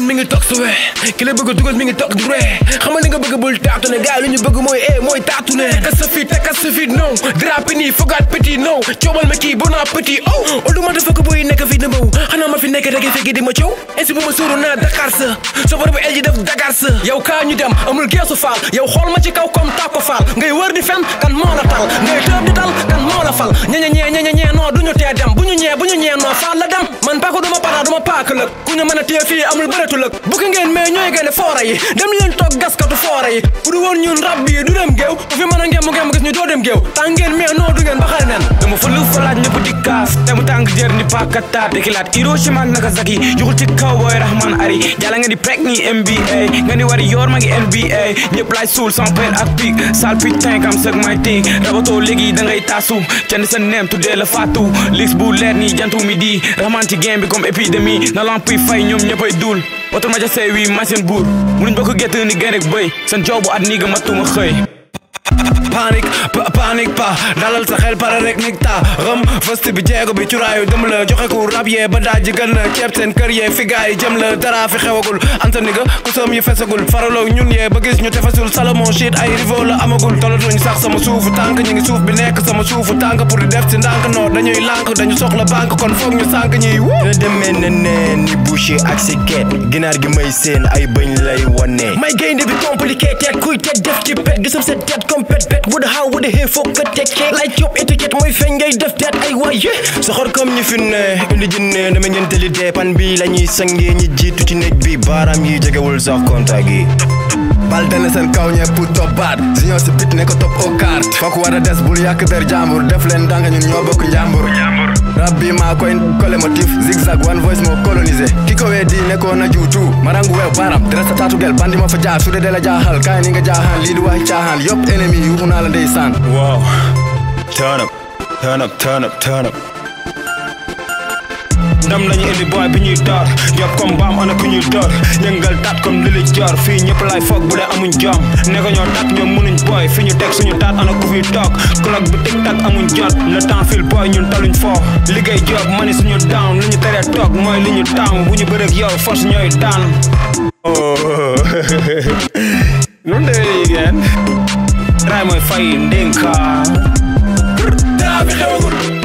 mi ngi toog sa wee ki la bëgg a dugal mi ngi toog di ree xamal li nga bëgg bul taatu ne gars yi lu ñu bëgg mooy eh mooy taatu ne kas sa fit te kas sa fit non drapi nii fogaat petit non coobal ma kii bon appétit oh olu ma dafa ko boy nekk fi na mbaw xanaa ma fi nekk rek fekki di ma coow ainsi bu ma sóoru naa Dakar sa sofar bu el ji def Dakar sa yow kaa ñu dem amul geesu faal yow xool ma ci kaw comme tàkko faal ngay wër di fen kan moo la tal ngay tëb di tal kan moo la fal ñeñe ñee ñeñe ñee non duñu tee dem bu ñu ñee bu ñu ñee non faal la dem man paako duma para duma paak lëg ku ñu mën a téye fii amul bëreetu lëg bu ki ngeen mais ñooy gën foora yi dem leen toog gaskatu foora yi bu du woon ñun rab yi du dem géew bu fi mën a ngeen mu ngeen mu gis ñu doo dem géew tàng ngeen mais non du ngeen baxal nen dama fa lu fa laaj ñëpp di kaas te mu tàng jër ni pakata dekilaat Hiroshima ak Nagasaki yuxul ci kaw booy Rahman Ari jàlla nga di prek ni NBA nga ni wari yor ma ngi NBA ñëpp laay suul sans père ak pig sal putain kam sëg may tig rabatoo léegi da ngay tasu candi sa neem tuddee la faatu lis bu leer ni jantu mi di Rahman ci game bi comme épidémie na lamp yi fay ñoom ñëppay dul oto ma ja say wi machine buur munuñ bokk gett ni gën rek bëy seen joobu at nii ga matuma xëy panique pa panique pa dalal sa xel pare rek nig ta xam fëst bi jeego bi curaayu dem la joxe ku rab yee ba daaj gën la ceeb seen kër yee fi gaay yi jëm la dara fi xewagul anta ni ga ku soom yi fesagul faraloo ñun yee ba gis ñu tefasul salomon shit ay rivo la amagul tolatuñ sax sama suufu tànk ñu ngi suuf bi nekk sama suufu tànk pour di def si ndànk noo dañuy lànk dañu soxla banque kon foog ñu sànk ñuy wu nga demee ne neen ni boucher ak si ket ginaar gi may seen ay bëñ lay wane may gaynde bi compliqué teet kuy teet def ci pet gisam sa teet comme pet pet bu da xaw bu da xee foog ka teet keek lay coob étiquette mooy feeñ ngay def teet ay waaye soxor comme ñi fi ne indi jinne dama ngeen tëli dee pan bi la ñuy sangee ñi jiitu ci néeg bi baaraam yi jegewul sax contact yi bal dana seen kaw ñepp top baat junior si bit ne ko top au carte fokk war a des bul yàq der jàmbur def leen ndànk ñun ñoo bokk njàmbur rab bi maa koy kole motif zigzag one voice moo colonisé ki ko wee di ne ko na juutu marangu weew baram dres sa taatu gel bandi ma fa jaar su dee de la jaaxal kaay ni nga jaaxaan lii di wax caaxaan yëpp ennemi yuuxu naa la ndeysaan Wow. Turn up, turn up, turn up, turn up. ndam lañu indi boy bi ñuy door yob comme baam ana ku ñuy door yëngal tat comme li li jor fii ñëpp lay foog bu dee amuñ jom ne ko ñoo tat ñoom mënuñ boy fi ñu teg suñu taat ana ku fi toog clock bi tic tac amuñ jot le temps fil boy ñun taluñ foo liggéey job mani suñu down li ñu teree toog mooy li ñu taamu bu ñu bërëg yow force ñooy daan noonu demee yigéen ray mooy fay ndénka daa fi xewagul